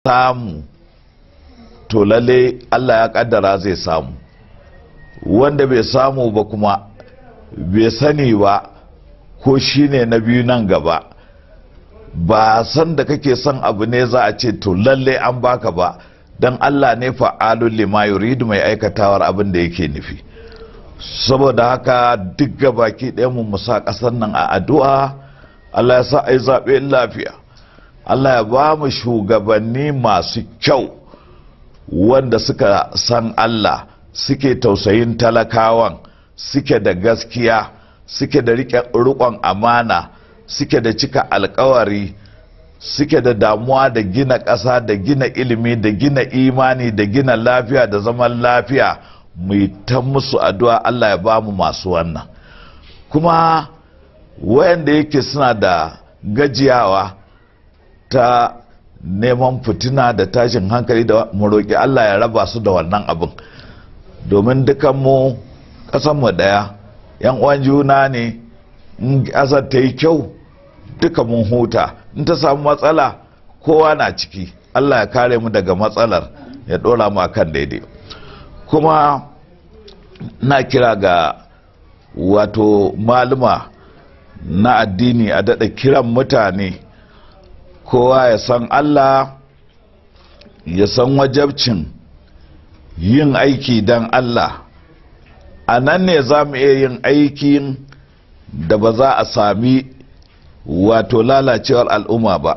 samu to lalle Allah ya kaddara zai samu wanda bai samu ba kuma bai sani ba ko shine na biyu nan gaba ba san da kake son abu ne za a ce to lalle an baka ba don Allah ne fa'alun lima yuridu mai aikatawar abin da yake nufi saboda haka duk gabaki ɗaya mu musa ƙasar nan a addu'a Allah ya sa a yi zaɓe lafiya Allah ya ba mu shugabanni masu kyau wanda suka san Allah suke tausayin talakawan suke da gaskiya suke da riƙon amana suke da cika alkawari suke da damuwa da gina ƙasa da gina ilimi da gina imani da gina lafiya da zaman lafiya mai ta musu addu'a Allah ya ba mu masu wannan kuma wayanda yake suna da gajiyawa ta neman fitina da tashin hankali da mu roƙi Allah ya raba su da wannan abin domin dukanmu ƙasanmu ɗaya yan uwan juna ne in ƙasar ta yi kyau duka mun huta in ta samu matsala kowa na ciki Allah ya kare mu daga matsalar ya ɗora mu akan daidai kuma na kira ga wato maluma na addini a daɗa kiran mutane kowa ya san Allah ya san wajabcin yin aiki don Allah a nan ne za mu iya yin aikin da ba za a sami wato lalacewar al'umma ba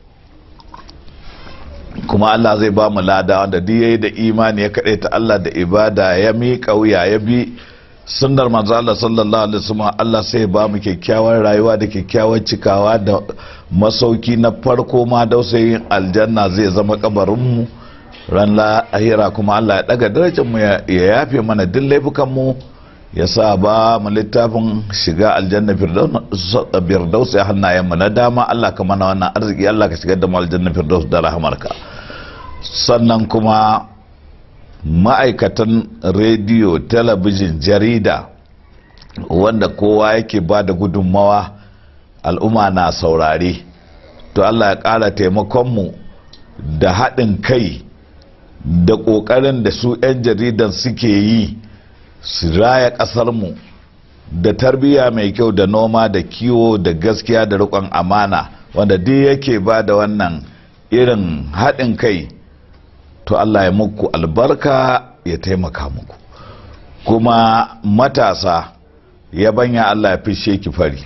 kuma Allah zai ba mu lada wanda duk yayi da imani ya kaɗai ta Allah da ibada ya miƙa wuya ya bi sunnar manzo Allah sallallahu alaihi wasallam Allah sai ba mu kyakkyawar rayuwa da kyakkyawar cikawa da masauki na farko ma dausayin aljanna zai zama kabarin mu ran lahira kuma Allah ya daga darajar mu ya yafe mana duk laifukan mu ya sa ba mu littafin shiga aljanna firdaus ya hannayen mu na dama Allah ka mana wannan arziki Allah ka shigar da mu aljanna firdaus da rahamarka sannan kuma ma'aikatan rediyo talabijin jarida wanda kowa yake ba da gudunmawa al'umma na saurare to Allah ya ƙara taimakonmu da haɗin kai da ƙoƙarin da su 'yan jaridan suke yi su raya ƙasarmu da tarbiyya mai kyau da noma da kiwo da gaskiya da riƙon amana wanda duk yake ba da wannan irin haɗin kai to Allah ya muku albarka ya taimaka muku kuma matasa ya banya Allah ya fishe ki fari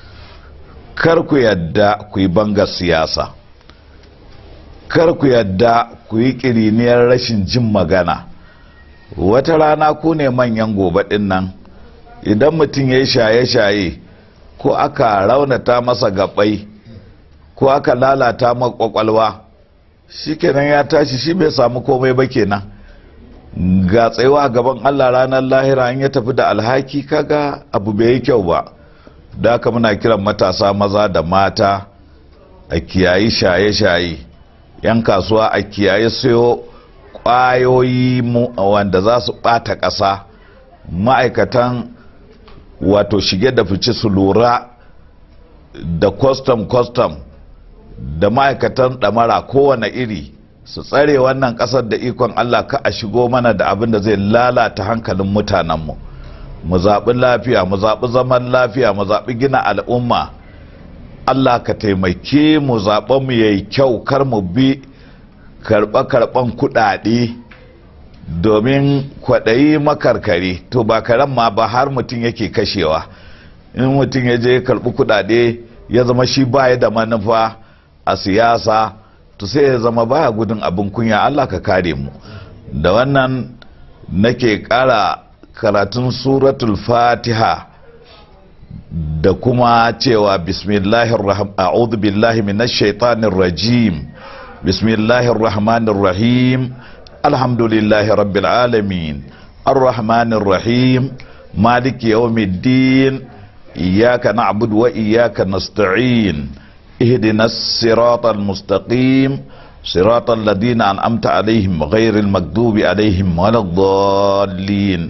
kar ku yadda ku yi bangar siyasa kar ku yadda ku yi ƙiriniyar rashin jin magana wata rana ku ne manyan gobe ɗin nan idan mutum ya yi shaye-shaye ko aka raunata masa gabai ko aka lalata makwakwalwa shi kenan ya tashi shi bai samu komai ba kenan ga tsayawa gaban allah ranar lahira an ya tafi da alhaki kaga abu bai yi kyau ba da haka muna kiran matasa maza da mata a kiyayi shaye-shaye 'yan kasuwa a kiyaye sayo kwayoyi wanda za su ɓata ƙasa ma'aikatan wato shige da fice su lura da kwastam-kwastam da ma'aikatan ɗamara kowane iri su tsare wannan ƙasar da ikon allah ka a shigo mana da abin da zai lalata hankalin mutanenmu mu zaɓi lafiya mu zaɓi zaman lafiya mu zaɓi gina al'umma allah ka taimake mu zaɓen mu yayi kyau kar mu bi karɓe-karɓen kuɗaɗe domin kwaɗayi makarkare to ba karen ma ba har mutum yake kashewa in mutum ya je karɓi kuɗaɗe ya zama shi baya da manufa a siyasa to sai ya zama baya gudun abin kunya allah ka kare mu da wannan nake ƙara karatun suratul fatiha da kuma cewa bismillahir a'udhu billahi minash shaitanir rajim bismillahir rahmanir rahim alhamdulillahi rabbil alamin arrahmanir rahim maliki yawmiddin iyyaka na'budu wa iyyaka nasta'in ihdinas siratal mustaqim صراط الذين أنعمت عليهم غير المكذوب عليهم ولا الضالين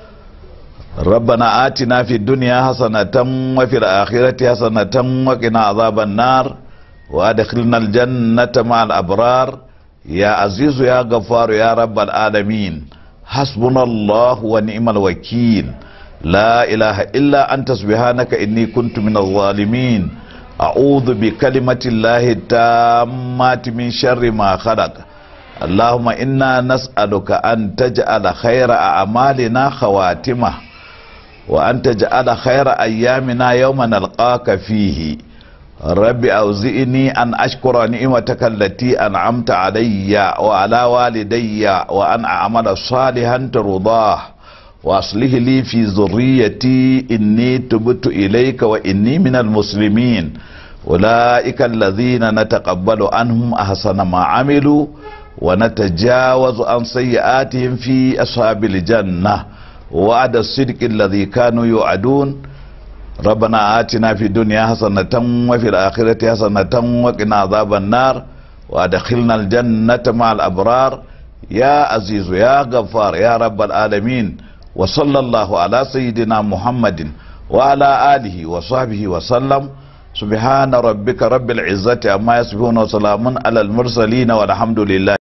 ربنا آتنا في الدنيا حسنة وفي الآخرة حسنة وقنا عذاب النار وادخلنا الجنة مع الأبرار يا عزيز يا غفار يا رب العالمين حسبنا الله ونعم الوكيل لا إله إلا أنت سبحانك إني كنت من الظالمين أعوذ بكلمة الله التامات من شر ما خلق اللهم إنا نسألك أن تجعل خير أعمالنا خواتمه وأن تجعل خير أيامنا يوم نلقاك فيه رب أوزئني أن أشكر نعمتك التي أنعمت علي وعلى والدي وأن أعمل صالحا ترضاه وأصلح لي في ذريتي إني تبت إليك وإني من المسلمين أولئك الذين نتقبل عنهم أحسن ما عملوا ونتجاوز عن سيئاتهم في أصحاب الجنة وعد الصدق الذي كانوا يوعدون ربنا آتنا في الدنيا حسنة وفي الآخرة حسنة وقنا عذاب النار وأدخلنا الجنة مع الأبرار يا عزيز يا غفار يا رب العالمين وصلى الله على سيدنا محمد وعلى آله وصحبه وسلم سبحان ربك رب العزة عما يصفون وسلام على المرسلين والحمد لله